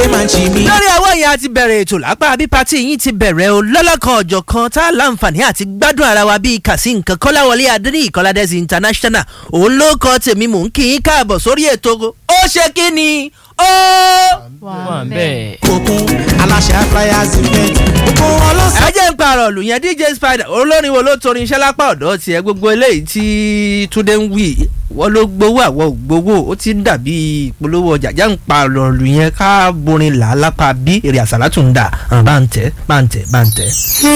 ṣe máa ń ṣe mí. lórí àwọn yẹn a ti bẹ̀rẹ̀ ètò lápá bí pati yìí ti bẹ̀rẹ̀ o lọ́lọ́kan ọ̀jọ̀ kan tá a láǹfààní àti gbádùn ara wa bíi kàsí nǹkan kọ́láwọlé adé ìkọ́ládẹ́sì international òun ló kọ́ tèmi mò ń kí yín káàbọ̀ sórí ètò ó ṣe kí ni ó. wà bẹ́ẹ̀. òkun aláṣẹ flyers event gbogbo wọn ló sọ. ẹ jẹ́ ń parọ̀ lù yẹn dj spider olórin wo ló torin iṣẹ́ lápá ọ̀dọ́ tiẹ̀ gbogbo eléyìí tí túndé ń wí wọ́n ló gbowó àwọn ò gbowó ó ti ń dàbí ìpolówó ọjà jẹ́ ń parọ̀ lù yẹn ká borin là á lápá bí èrè àsálà tún ń dà bá ń tẹ́ bá ń tẹ́ bá ń tẹ́.